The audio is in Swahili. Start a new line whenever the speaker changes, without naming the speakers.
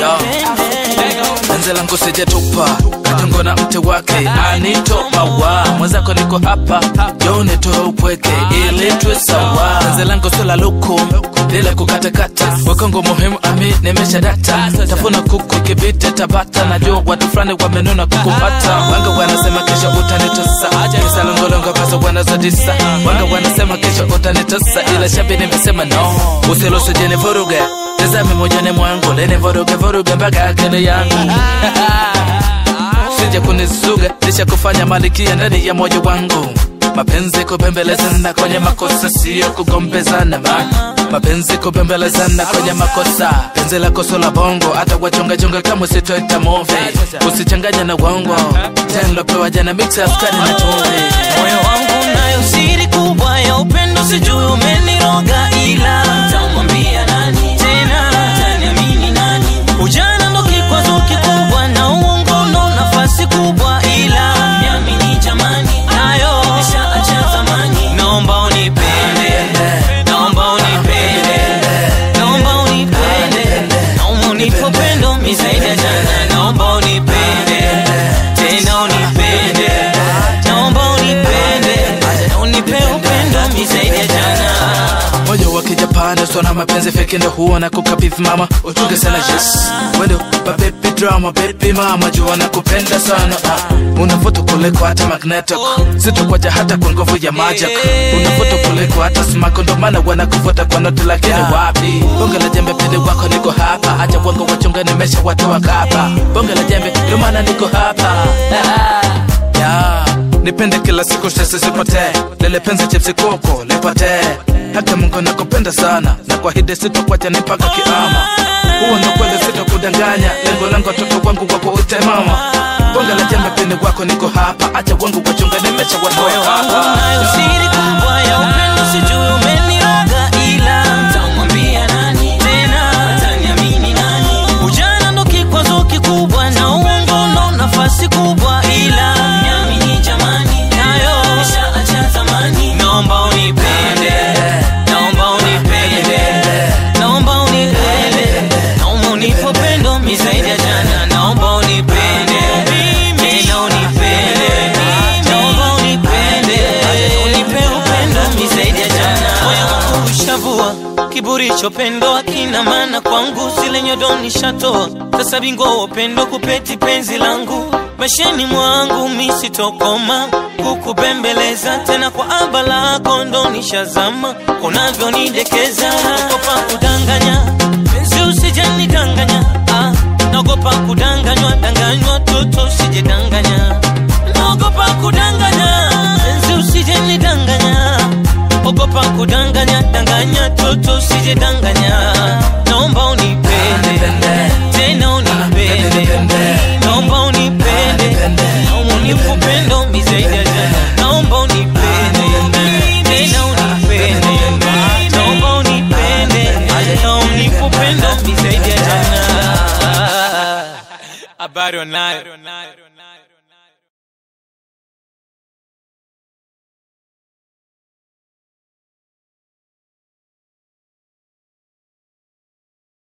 Yo. penzi langu sijatupa katongo na mte wake anito mawa mwenzako niko hapa jo nitoe upweke ili tuwe sawa penzi langu sio la luku lile kukatakata wakongo muhimu ami nimesha data tafuna kuku ikipita tabata najua watu fulani wamenuna kukupata wanga wanasema kesho utanitosa kisa longolongo pesa wanazodisa wanga wanasema kesho utanitosa ila shabi nimesema no usilosujeni vuruge tazame mojani mwangu lene vuruge vuruge mpaka akili yangu sije kunizuga lisha kufanya malikia ndani ya moyo wangu mapenzi kupembelezana kwenye makosa siyo kugombezana ma mapenzi kupembelezana kwenye makosa penzi la koso la bongo hata wachongachonga kama usitoita move usichanganya na uongo janlopewa jana mixa askari na chumvi
moyo wangu nayo siri kubwa ya upendo sijui umeniroga ila tamwambia nani tena taniamini nani ujana ndo kikwazo kikubwa na uongo ndo nafasi kubwa ila niamini jamani nayo nishaacha zamani naomba unipende naomba unipende naomba unipende naomba unipe upendo mi zaidi ya jana naomba unipende tena unipende naomba unipende na unipe upendo mi zaidi ya jana
moyo wa kijapani sona mapenzi feki ndo huwa na kukabidhi mama utunge sana yes wendo babebi drama baby mama jua na kupenda sana ah. unavuta kuliko hata magnetic sitokwaja hata kwa nguvu ya magic unavuta kuliko hata smako ndo maana wanakuvuta kwa noti lakini wapi bonge la jembe pili wako niko hapa acha wango wachunga nimesha watoa kapa bonge la jembe ndo maana niko hapa yeah. nipende kila siku stress isipotee lele penzi chipsi koko lipotee hata mungu nakupenda sana na kwa hide sitokwacha ni mpaka kiama huwa ndo kweli sitokudanganya lengo langu watoto wangu wako ute mama bonge la jembe pini wako niko hapa acha wangu wachunga nimesha watoa
moyo wangu
hapa
nayo siri kubwa ya upendo sijui umeniroga ila tamwambia nani tena taniamini nani ujana ndo kikwazo kikubwa na uongo ndo nafasi kubwa ila niamini jamani nayo nishaacha zamani naomba unipende naomba unipende naomba unipende naomba unipe upendo mi zaidi ya jana naomba unipende tena unipende naomba unipende unipe upendo mi zaidi ya jana moyo wangu ushavua kiburi chopendo akina maana kwangu zile nyodo nishatoa sasa bingwa wa upendo kupeti penzi langu masheni mwangu misitokoma kukubembeleza tena kwa aba lako ndo nishazama unavyonidekeza nagopa kudanganya penzi usijanidanganya ah, nagopa kudanganywa danganywa toto usijedanganya naogopa kudanganya penzi usijenidanganya ogopa kudanganya danganya toto usijedanganya naomba unipende tena unipende naomba unipende naomba unipe upendo mi zaidi ya jana naomba unipende tena unipende naomba unipende na unipe upendo mi zaidi ya jana habari onayo